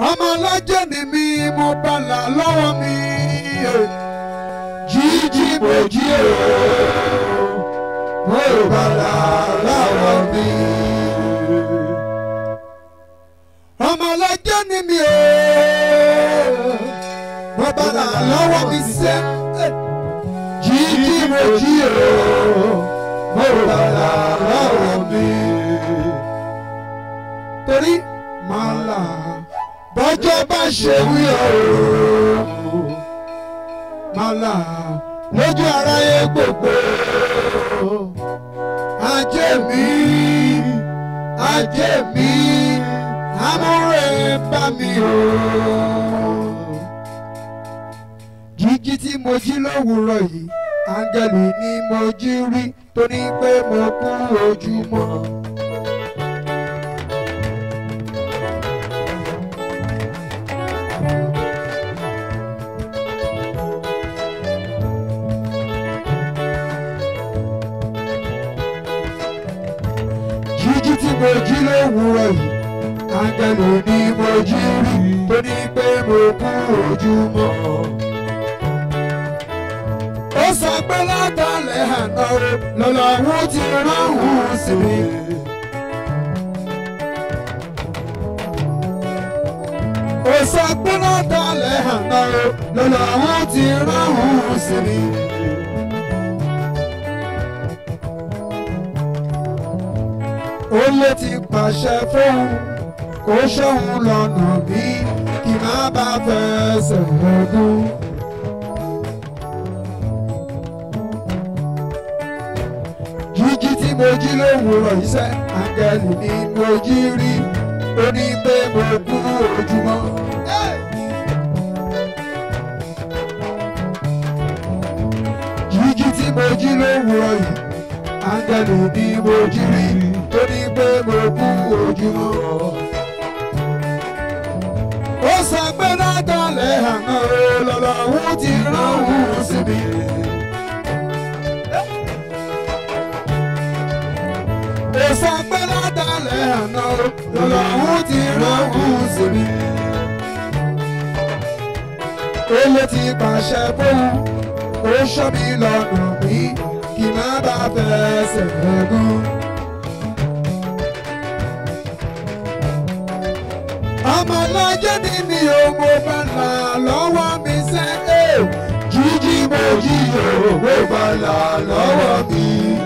ọmọ ọlọ́jọ́ ni mi mo bàlà lọ́wọ́ mi jíjí mo jí o mo bàlà lọ́wọ́ mi. ọmọ ọlọ́jọ́ ni mi o mo bàlà lọ́wọ́ mi sẹ́ jíjí mo jí o mo bàlà lọ́wọ́ mi. torí màá là bọ́jọ́ bá ṣe wí ọ̀rọ̀ màlà lójú aráyé gbogbo ajé mi ajé mi amúre bá mi o. jíjí tí mo jí lówùúrọ̀ yìí áńgẹ́lì ni mo jí rí tó ní pé mo kú ojúmọ́. jíjí tí mo jí lówùúrọ̀ yìí áńgẹ́lì ni mo jí rí tó ní pé mo kú ojúmọ́. ó sọ pé látàlẹ́ àná lọ́lọ́run ti ránhùn sí mi. ó sọ pé látàlẹ́ àná lọ́lọ́run ti ránhùn sí mi. ó lé ti pàṣẹ fóun kó ṣóun lọ́nà bí kí má bá fẹsẹ̀ lọ́gùn. jíjí tí mo jí lówùúrọ̀ iṣẹ́ àgẹ̀lì ni mo jí rí ó ní pé mo kú ojúmọ́. jíjí tí mo jí lówùúrọ̀ yìí áńgẹ́lì ni mo jí rí tó ní pé mo kú ojúmọ́. ó sọ pé látàlẹ́ àná lọ́lọ́hún ti ránhùn sí mi. ó sọ pé látàlẹ́ àná lọ́lọ́hún ti ránhùn sí mi. ó lè ti pàṣẹ fóun ó ṣọ́ mi lọ́nà mi kí má bá fẹsẹ̀ gún. ọmọ lọ́jọ́ ni mi ò mo bá là lọ́wọ́ mi sẹ́ ẹ́ jíjí mo jí o mo bá là lọ́wọ́ mi.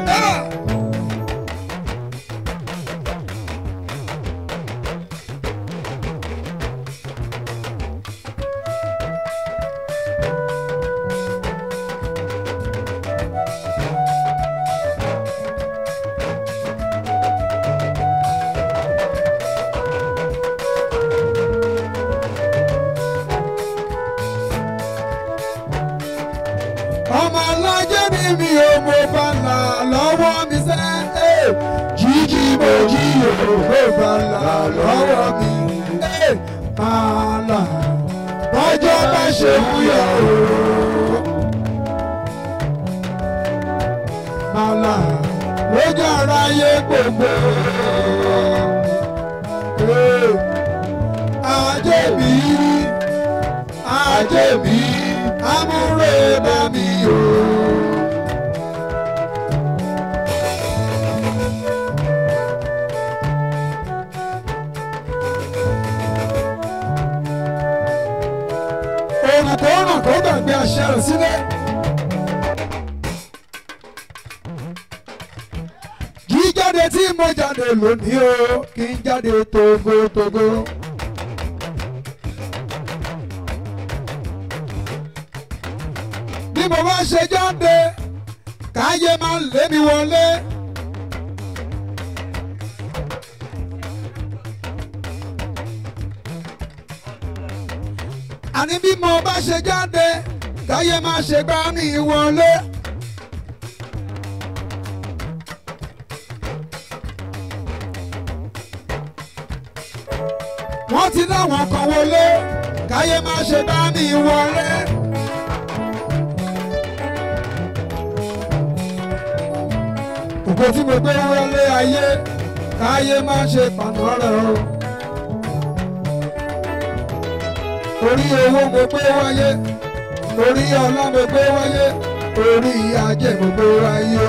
ọmọ lọ́jọ́ ni mi ò mo bá là lọ́wọ́ mi sẹ́ ẹ́ jíjí mo jí o mo bá là lọ́wọ́ mi. ẹ́ máa là bọ́jọ́ bá ṣe wúyọ̀ o. máa là lójú ara yé gbogbo. Ẹ́, ajé mi ajé mi amúre bá mi o. Òrùn kò ràn kó gbàgbé àṣẹ rẹ̀ sílẹ̀. Jíjáde tí mo jáde lónìí o, kí n jáde togotogo. bí mo bá ṣe jáde káyé máa ń lé mi wọlé. àní bí mo bá ṣe jáde káyé máa ṣe gbá mi wọlé. wọ́n ti láwọn kan wọlé káyé máa ṣe gbá mi wọlé. ògo tí mo gbé wọlé ayé káyé má ṣe pàná rẹ̀ o. orí owó mo gbé wáyé orí ọlá mo gbé wáyé orí ajé mo gbé wáyé.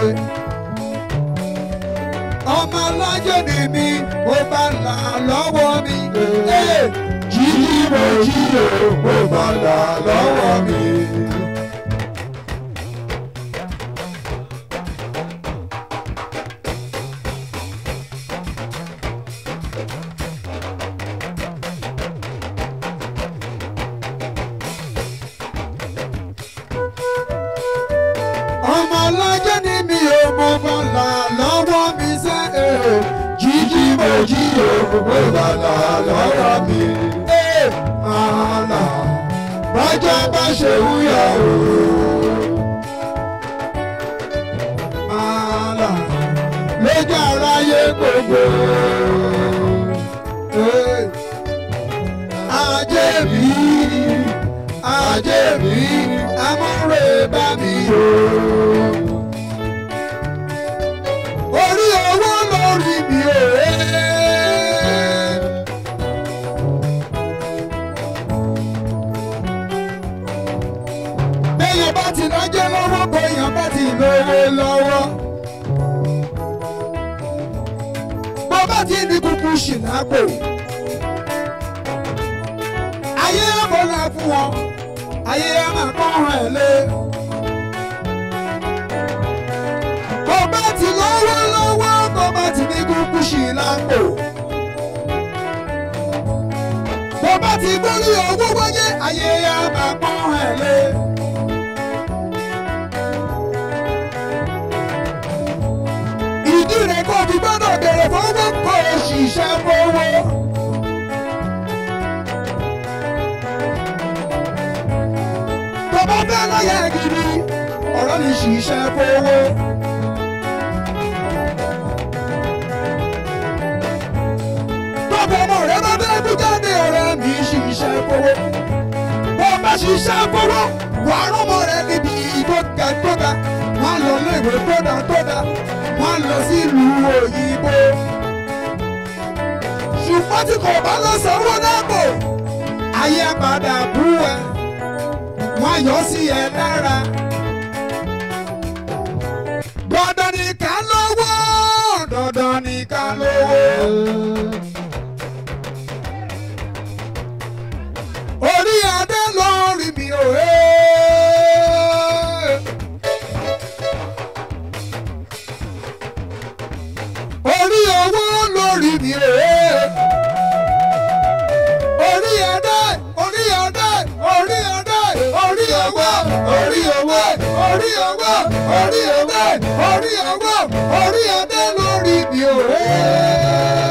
ọmọ alájẹ ni mi mo bá là lọ́wọ́ mi. Ee, jíjí mo jí o mo bá là lọ́wọ́ mi. ọmọ alájẹ ni mi ò mo bá là lọ́wọ́ mi sẹ́ ee jíjí mo jí o mo bá là lọ́wọ́ mi. ee máa là bájọ́ bá ṣe wúyà o. máa là lójú aráyé gbogbo. Ee, ajé mi ajé mi amúre bá mi o. orí owó lórí mi ò rẹ́. béèyàn bá ti lọ́jọ́ lọ́wọ́ béèyàn bá ti lówó lọ́wọ́. bó bá ti ní kúkú ṣìlápò. ayé àbọ̀là fún wọn ayé á máa kọ́ ẹ̀ lé. bó bá ti lọ́wọ́ lọ́wọ́ bó bá ti ní kúkú ṣìlápò. bó bá ti gbórí owó wáyé ayé á máa kọ́ ẹ̀ lé. ìdí rẹ̀ kò fi gbọ́dọ̀ bèrè fowó kó o ṣiṣẹ́ fowó. tó bá fẹ́ láyé gidi ọ̀rọ̀ mi ṣiṣẹ́ fowó. tọ́pọ̀ ọmọ rẹ bá fẹ́ kú jáde ọ̀rẹ́ mi ṣiṣẹ́ fowó. bó bá ṣiṣẹ́ fowó wà á rọ́mọ rẹ níbi ìgbóga gbóga wọ́n lọ léèwé tó dá tó dá wọ́n lọ sílùú òyìnbó. ṣùgbọ́n tí kò bá lọ sanwó dáàbò ayé padà bú ẹ wọ́n yọ sí ẹ lára. dandan ni ká lówó dandan ni ká lówó. orí adé lórí mi ò hé. orí owó lórí mi ò hé. orí adé orí adé orí adé orí owó orí owó orí owó orí owó orí owó orí adé lórí mi ò hé.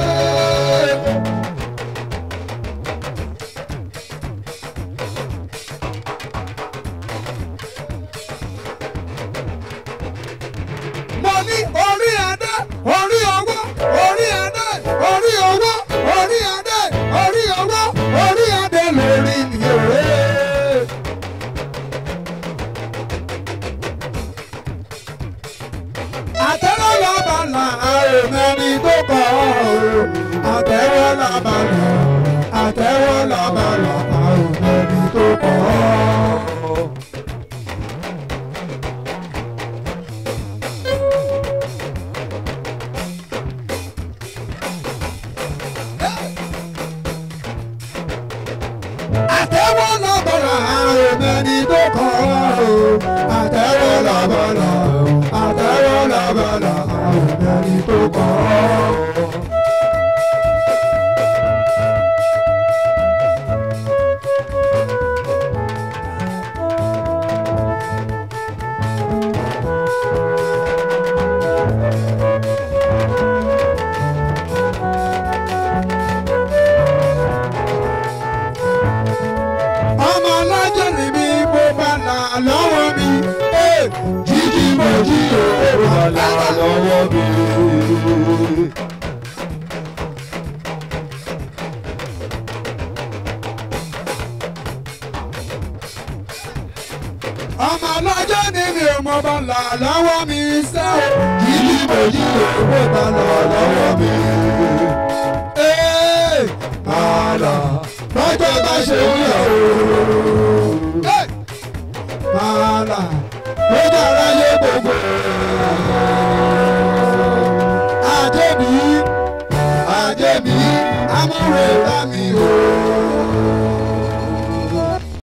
mo ní orí adé orí owó orí adé orí owó orí adé orí owó orí adé lórí mi ò hé. àtẹ́wọ́ lábàlà àròmẹ́ni tó kọ́ ọ́ àtẹ́wọ́ lábàlà àtẹ́wọ́ lábàlà àròmẹ́ni tó kọ́ ọ́. àtẹ́wọ́ lábàlà àròmẹ́ni tó kọ́ ọ́ àtẹ́wọ́ lábàlà àtẹ́wọ́ lábàlà àròmẹ́ni tó kọ́ ọ́. ọmọ alájọ ni mi mo bá là lọ́wọ́ mi. Ee, jíjí mo jí o mo bá là lọ́wọ́ mi. ọmọ alájọ ni mi mo bá là lọ́wọ́ mi sẹ́ o. jíjí mo jí o mo bá là lọ́wọ́ mi. Ee, máa là lọ́jọ́ bá ṣe ń yọ̀ o. Màálà ló dára yé gbogbo. Àjẹbí àjẹbí amúre bá mi o.